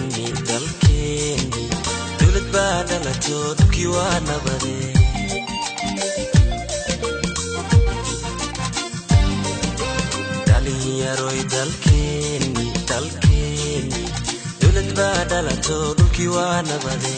dalkeeni dalkeeni dowlad baa dhalato dhulkii waa nabade dhalinyaroy dalkeeni dalkeeni dowlad baa dhalato dhulkii waa nabade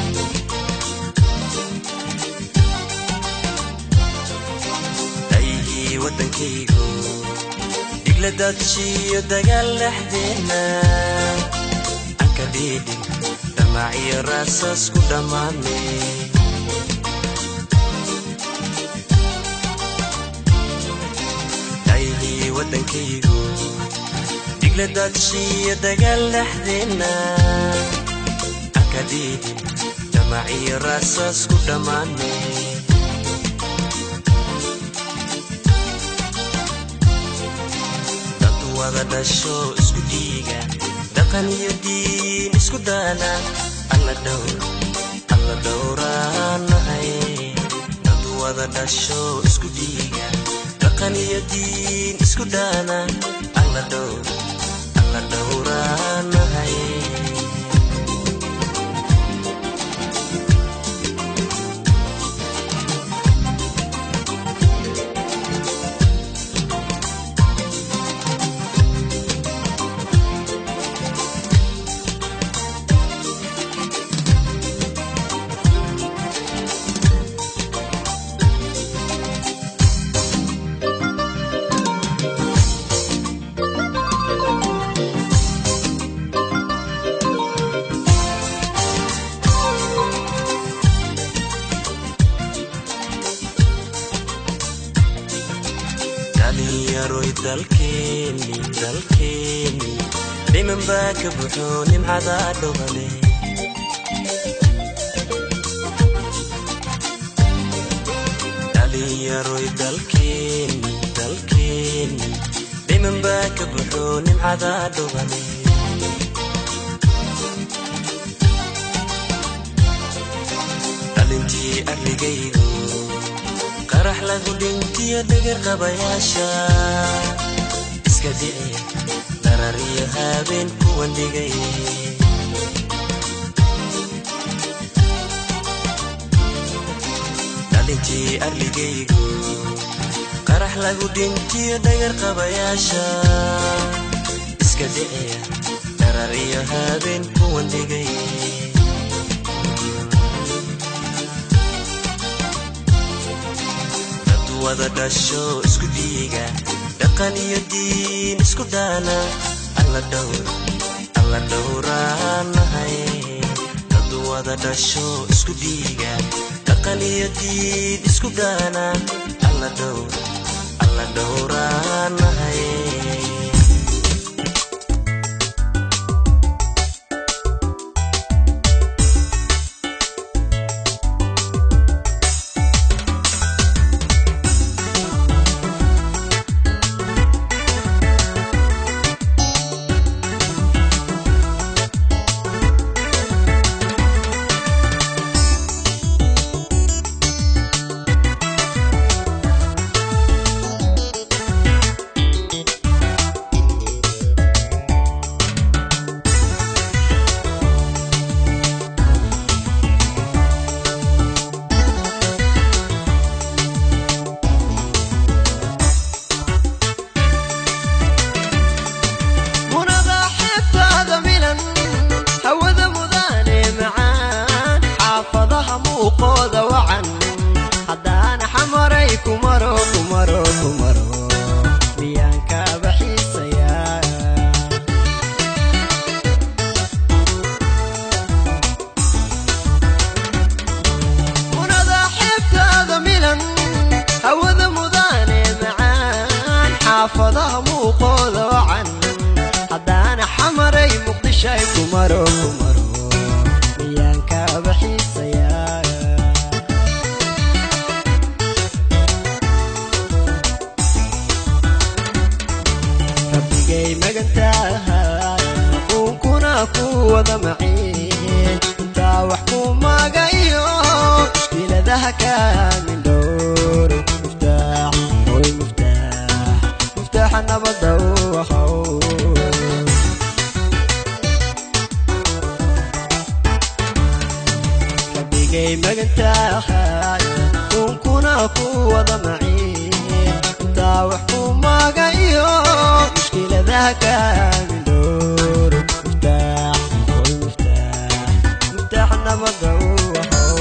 dhaygii waddankaygu dhigla dadshiyo dagaal dhexdeenna aan ka dhiidhin dhamaaciyo raasas ku dhammaane dhaygii waddankaygu dhigla dadshiyo dagaal dhexdeenna aan ka dhiidhin dhamaaciyo raasas ku dhammaane dad wada dhasho isku dhiiga dhaqan iyo diin isku daana alla dhowr alla dhowraanahay dad wada dhasho isku dhiiga dhaqan iyo diin isku daana alla dhowr alla dhowraanahay dhalinyaroy dalkeeni dalkeeni dhiman baa ka buxo nimcada dhobale dhalinyaroy dalkeeni dalkeeni dhiman baa ka buxo nimcada dhobale dhalintii arligaygu qarax lagu dhintiyo dhagar qabayaasha iska dhici darariyo habeen kuwan dhigay dhalintii arligaygu qarax lagu dhintiyo dhagar qabayaasha iska dhici darariyo habeen kuwan dhigay dad wada dhasho isku dhiiga dhaqan iyo diin isku daana alla dhowr alla dhowraanahay dad wada dhasho isku dhiiga dhaqan iyo diin isku daana alla dhowr alla dhowraanahay munada xeebtaada milan hawada mudane macaan xaafadaha muuqooda wacan haddaana xamaray kumaro kumaro kumaro miyaan kaaba xiisayaa munada xeebtaada milan hawada mudane macaan xaafadaha muuqooda wacan haddaana xamaray muqdishay kumaro kumaro miyaan kaaba xiisayaa rabbigay magantaha quunkuna ku wada maciin intaa wax ku magayo mushkiladaha kaamin dhowr muftaax hoy muftaax muftaaxa nabada u ahow rabbigay magantahay unkuna ku wada maciin intaa wax ku maga iyo mushkiladaha kaamin dhowr miftaax oy miftaax miftaax nabada u ahow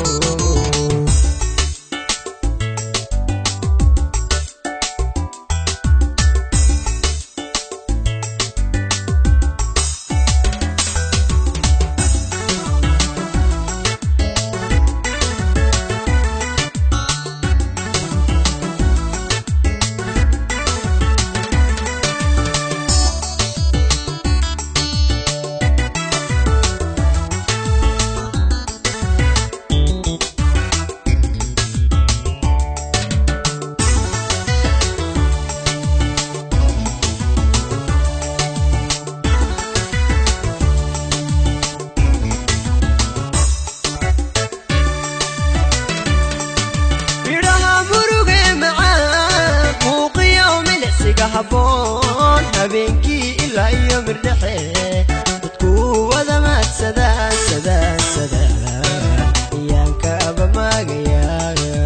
midhaha muruge macaan muuqiyo milicsiga habboon habeenkii ilaa iyo mirdhexe dadku wada maadsadaan sadaan sadaan iyaanka abamaagayaaga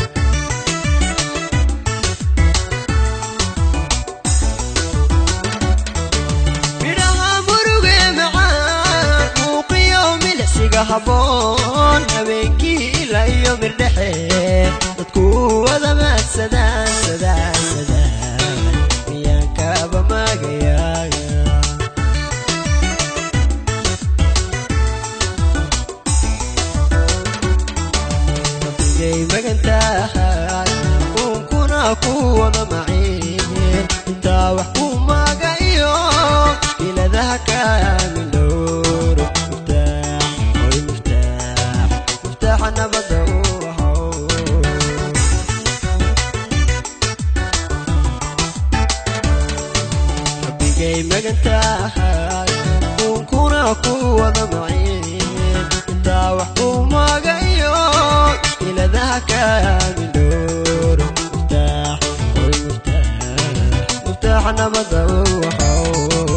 midhaha muruge macaan muuqiyo milicsiga habboon habeenkii ilaa iyo mirdhexe dadku wada maadsadaan sadaan sadaan iyaanka abamaagayaaga rabbigay magantahay unkuna ku wada maciin intaa wax ku maga iyo iladaha kaamin dhowr miftaax oy miftaax miftaaxa nabada u ahow rabbigay magantahay unkuna ku wada maciin intaa wax ku maga iyo iladaha kaamin dhowr miftaax oy miftaax miftaaxa nabada u ahow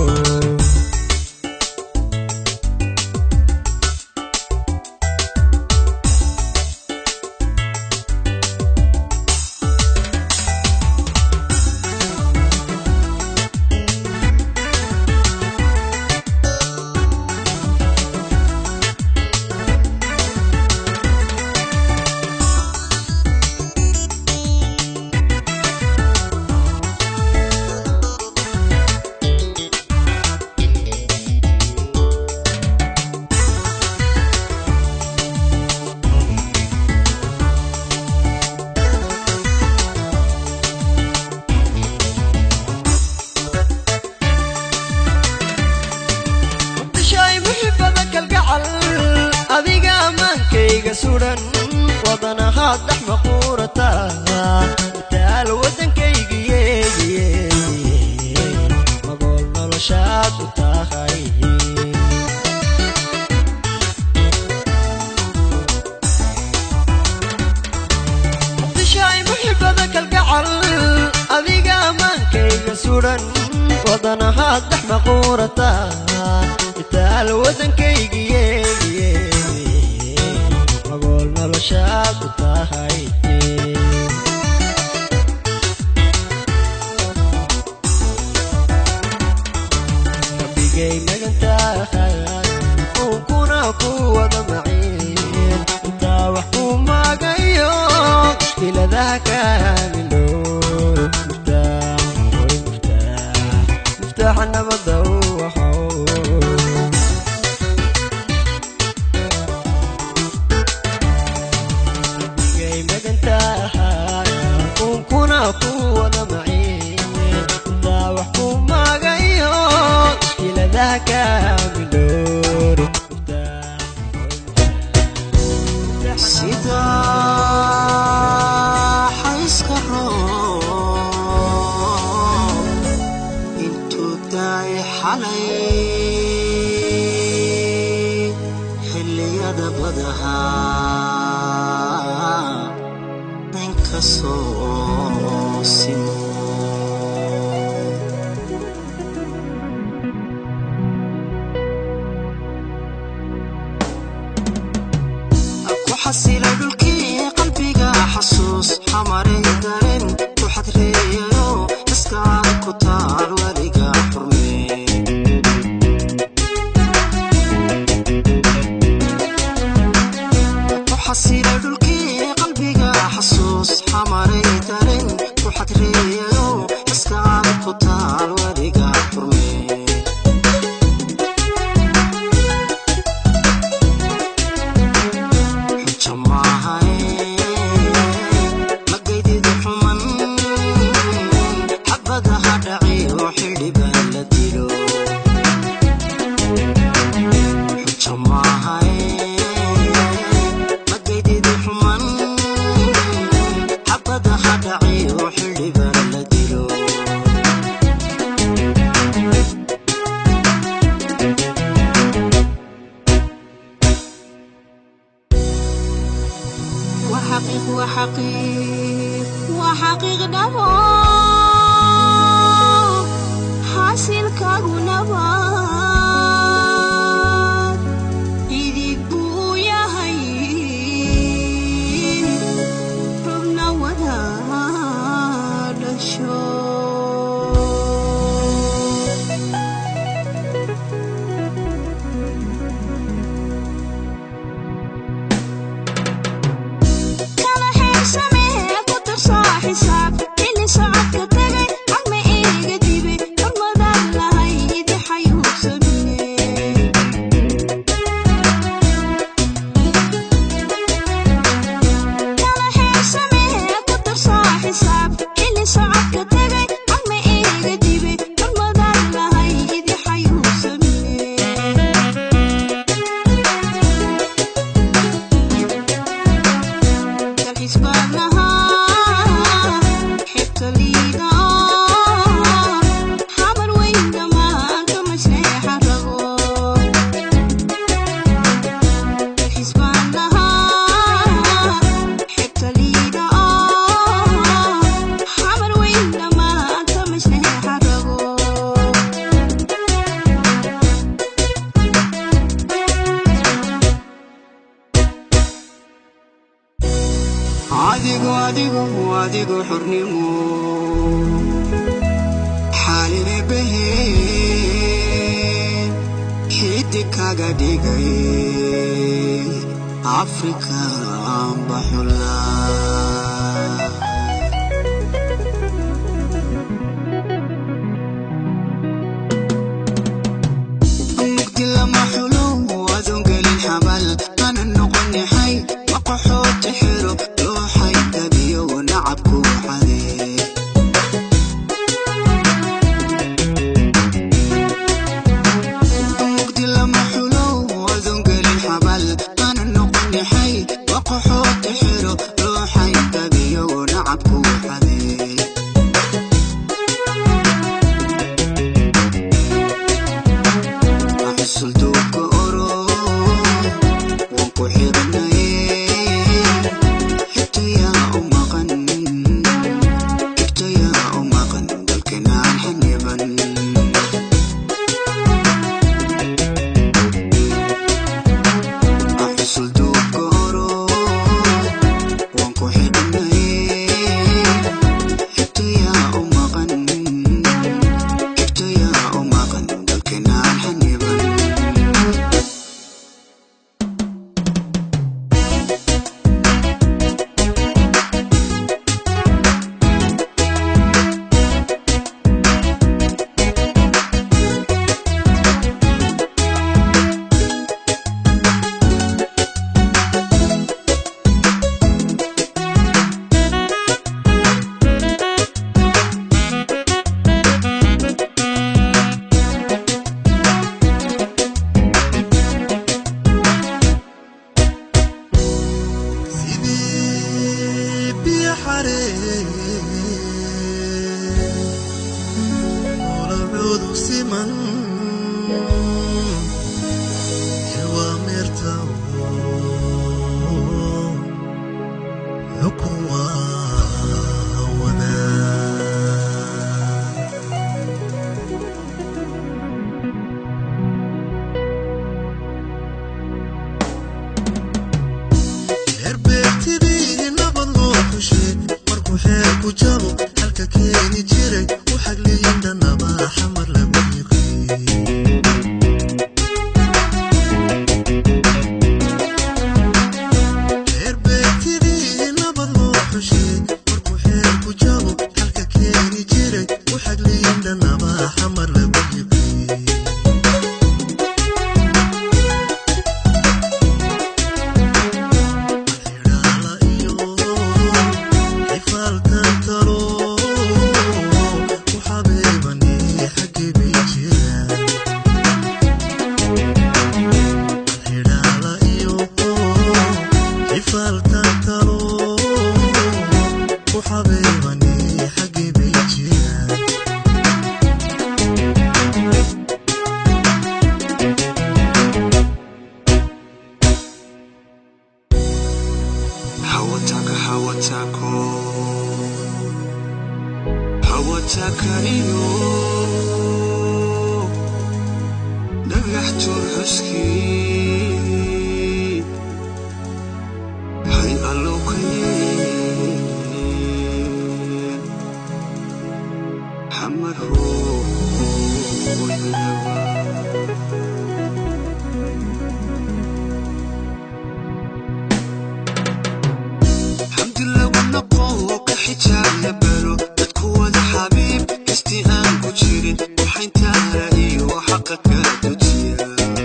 muqdishoy muxibada kalgacal adiga amaankayga sudan wadanahaad dhex maquurata mitaal waddankaygiyeegiye magool noloshaad u tahay muqdishoy muxibada kalgacal adiga amaankayga sudan wadanahaad dhex maquurata mitaal waddankaygiyeegiye magool noloshaad u tahay rabbigay magantahay unkuna ku wada maciin intaa wax ku magayo mushkiladaha kaamin dhowr miftaax oy miftaax miftaaxa nabada u ahow rabbigay magantahay unkuna ku wada maciin intaa wax ku magayo mushkiladaha kaamin dhowr miftaax oy miftaax sida xayska roob intuu daay xalay xilliyada badaha inkasoo simo xasila dhulkii qalbiga xasuus xamaray dareen ku xadreeyayo iskaad ku taal weliga xurmee ku xasila dhulkii qalbiga xasuus xamaray dareen ku xadreeyayo iskaad ku taal weliga xurmee magaydida xuman xabada ha dhaciyo xidhiba la dilo xujo maahay magaydida xuman xabada ha dhaciyo xidhiba la dilo وحقيق وحقيق وحقيق نبو حاصل كاغو نبات إذيك بويا هاي ربنا ودا دشو kala xeersamee ku darsaa xisaab xilli socodka tagay cagma iiga dibi hormadaan lahayd xayuubsamine kala xeersamee ku darsaa xisaab xilli socodka tagay cagma iiga dibi hormadaan lahayd xayuubsamine dalxiis baan lahaa xibta liida xamar weyn dhammaan kama sheexa rabo dalxiis baan lahaa xibta liida xamar weyn dhammaan kama sheexa rabo adigu adigu adigu xornimo xaalile behe xidig kaga dhigay afrika baxula mugdi lama xulo adoon gelin xabal ana noqon yaxay maqaxooti xiro looxay gabiyo nacabku xadee mugdi lama xulo adoon gelin xabal ana noqon yaxay maqaxooti xiro looxay gabiyo nacabku xadee axsul duubka oro waan ku xidhnaye xigtayaa u maqan xigtayaa u maqan dalkanaan xaniban axsul duubka oro waan ku xidhnaye xigtayaa u maqan xigtayaa u maqan dalkanaan xaniban ku jabo halka keeni jiray u xagliyin dhanaba xamar lama yiqiin reer beetidii nabad loo xushay markuu xeer ku jabo halka keeni jiray u xagliyin dhanaba xamar lama yiqiin Xidhaala iyo xifaalkan talo ku xabeebani xaggee bay jiraan Xidhaala iyo xifaalkan talo ku xabeebani xaggee bay jiraan hawataka hawatako hawataka iyo dhagax tuur xuskii hay allow ka yeen xamar hooyaba xamdi lagu noqo ka xijaab la baro dadku wada xabiib kastii aan ku jirin waxayntaara iyo xaqa ka dujiya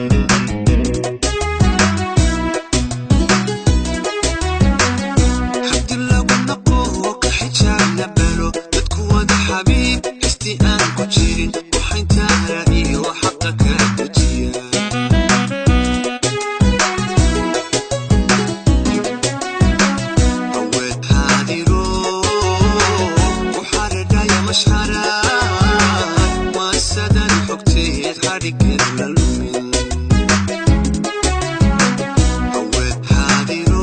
xamdi lagu noqo ka xijaab la baro dadku wada xabiib kastii aan ku jirin waxayntaara iyo xaqa ka dujiya aweed haadiro uxaradhaya mashxaraan waasadan xogteed xadhigeed la lumin aweed haadiro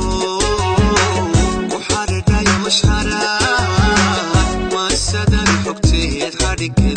uxaradhaya mashxaraan waasadan xogteed xadhigeed